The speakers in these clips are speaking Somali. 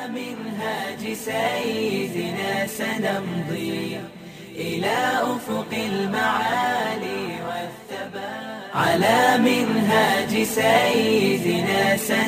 منهاج سيدنا سنمضي إلى أفق المعالي والثبات على منهاج سيدنا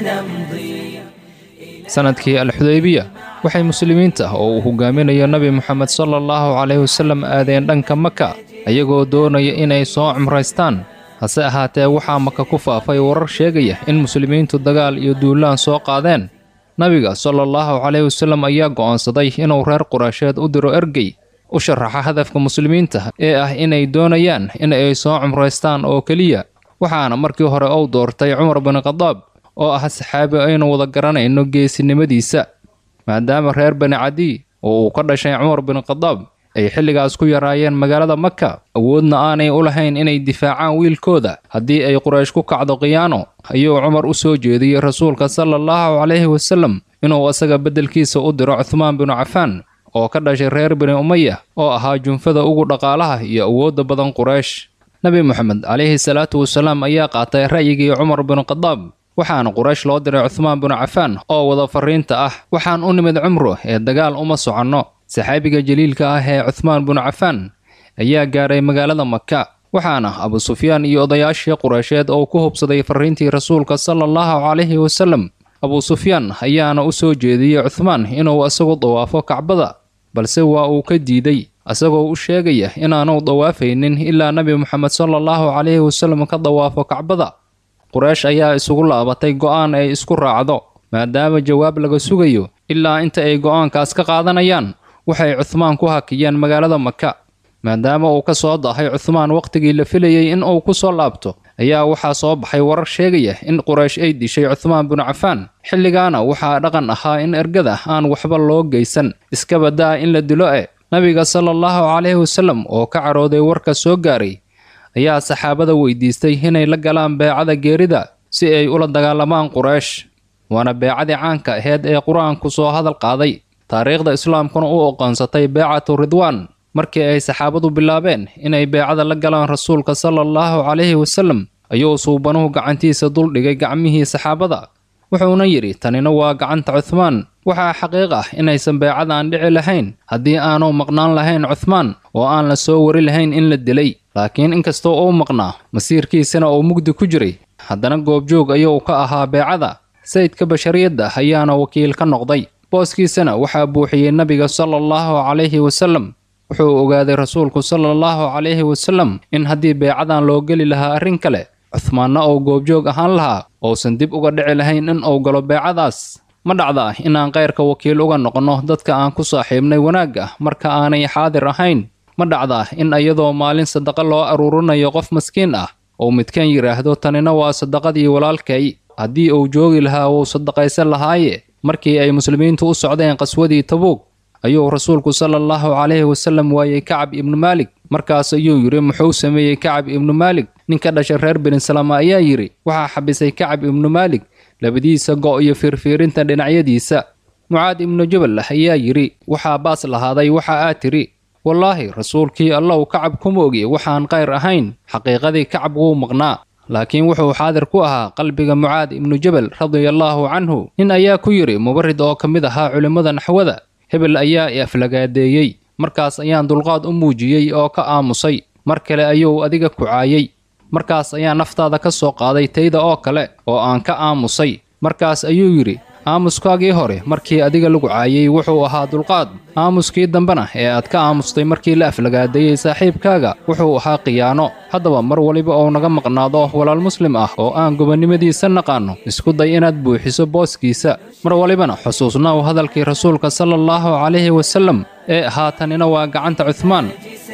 سنمضي sanadkii alxudaybiya waxay muslimiinta oo uu hogaaminayo nebi moxamed sala allahu calayhi wasallam aadeen dhanka maka ayagoo doonaya inay soo cumraystaan hase ahaatee waxaa maka ku faafay warar sheegaya in muslimiintu dagaal iyo duulaan soo qaadeen nabiga sala allahu calayhi wasallam ayaa go'aansaday inuu reer quraysheed u diro ergey u sharaxa hadafka muslimiinta ee ah inay doonayaan in ay soo cumraystaan oo keliya waxaana markii hore uu doortay cumar bin khadaab oo ah saxaabi aynu wada garanayno geesinimadiisa maadaama reer bani cadiy oo uu ka dhashay cumar bin khadaab ay xilligaas ku yaraayeen magaalada maka awoodna aanay u lahayn inay difaacaan wiilkooda haddii ay quraysh ku kacdo khiyaano ayuu cumar u soo jeediyey rasuulka sala allahu calayhi wasallam inuu asaga beddelkiisa u diro cuhmaan binu cafaan oo ka dhashay reer bani umaya oo ahaa junfada ugu dhaqaalaha iyo awoodda badan quraysh nebi moxamed calayhi salaatu wasalaam ayaa qaatay ra'yigii cumar binu khadaab waxaana quraysh loo diray cuhmaan binu cafaan oo wada farriinta ah waxaan u nimid cumro ee dagaal uma soconno saxaabiga jaliilka ah ee cuhmaan binu cafaan ayaa gaaray magaalada maka waxaana abu sufyaan iyo odayaashii qureysheed oo ku hubsaday farriintii rasuulka sala allahu calayhi wasallam abu sufyaan ayaana u soo jeediyey cuhmaan inuu isagu dawaafo kacbada balse waa uu ka diiday isagoo u sheegaya inaanu dawaafaynin ilaa nebi moxamed sala allahu calayhi wasallam ka dawaafo kacbada quraysh ayaa isugu laabatay go'aan ay isku raacdo maadaama jawaab laga sugayo ilaa inta ay go'aankaas ka qaadanayaan waxay cuhmaan ku hakiyeen magaalada maka maadaama uu ka soo dahay cuhmaan wakhtigii la filayey in uu ku soo laabto ayaa waxaa soo baxay warar sheegaya in quraysh ay dishay cuhmaan binu cafaan xilligaana waxaa dhaqan ahaa in ergada aan waxba loo geysan iska badaa in la dilo e nabiga sala allahu calayhi wasallam oo ka carooday warka soo gaaray ayaa saxaabada weydiistay inay la galaan beecada geerida si ay ula dagaalamaan quraysh waana beecadii caanka aheyd ee qur-aanku soo hadal qaaday taariikhda islaamkuna u oqoonsatay beecatu ridwaan markii ay saxaabadu bilaabeen inay beecada la galaan rasuulka sala allahu calayhi wasallam ayuu suubanuhu gacantiisa duldhigay gacmihii saxaabada wuxuuna yidhi tanina waa gacanta cuhmaan waxaa xaqiiq ah inaysan beecadan dhici lahayn haddii aanu maqnaan lahayn cuhmaan oo aan la soo wari lahayn in la dilay laakiin inkastoo uu maqnaa masiirkiisana uu mugdi ku jiray haddana goobjoog ayuu ka ahaa beecada sayidka bashariyadda ayaana wakiil ka noqday booskiisana waxaa buuxiyey nebiga sala allahu calayhi wasallam wuxuu ogaaday rasuulku sala allahu calayhi wasallam in haddii beecadan loo geli lahaa arrin kale cuhmaanna uu goobjoog ahaan lahaa uusan dib uga dhici lahayn in uu galo beecadaas ma dhacda inaan kayrka wakiil uga noqonno dadka aan ku saaxiibnay wanaagga marka aanay xaadir ahayn ma dhacda in iyadoo maalin sadaqa loo aruurinayo qof maskiin ah uu midkan yidhaahdo tanina waa sadaqadii walaalkay haddii uu joogi lahaa wuu sadaqaysan lahaaye markii ay muslimiintu u socdeen qaswadii tabuug ayuu rasuulku sala allahu calayhi wasallam waayey kacab ibnu maalik markaas ayuu yidhi muxuu sameeyey kacab ibnu maalik ninka dhashay reer benisalama ayaa yidhi waxaa xabisay kacab ibnu maalik labadiisa go' iyo fiirfiirinta dhinacyadiisa mucaad ibnu jabal ayaa yidhi waxaa baas lahaaday waxa aad tidhi wallaahi rasuulkii allow kacab kuma ogi waxaan kayr ahayn xaqiiqadii kacab wuu maqnaa laakiin wuxuu xaadir ku ahaa qalbiga mucaad ibnu jabal radiallaahu canhu nin ayaa ku yidhi mubarid oo ka mid ahaa culimmada naxwada hebel ayaa i aflagaadeeyey markaas ayaan dulqaad u muujiyey oo ka aamusay mar kale ayuu adiga ku caayey markaas ayaa naftaada ka soo qaaday tayda oo kale oo aan ka aamusay markaas ayuu yidhi aamuskaagii hore markii adiga lagu caayey wuxuu ahaa dulqaad aamuskii dambena ee aad ka aamustay markii la aflagaadeeyey saaxiibkaaga wuxuu ahaa khiyaano haddaba mar waliba uu naga maqnaado walaal muslim ah oo aan gobonnimadiisa naqaanno isku day inaad buuxiso booskiisa mar walibana xusuusnaw hadalkii rasuulka sala allahu calayhi wasallam ee ahaa tanina waa gacanta cuhmaan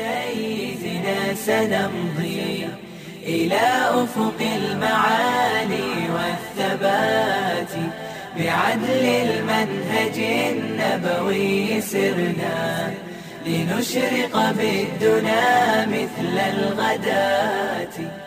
سيدنا سنمضي إلى أفق المعالي والثبات بعدل المنهج النبوي سرنا لنشرق بالدنا مثل الغداة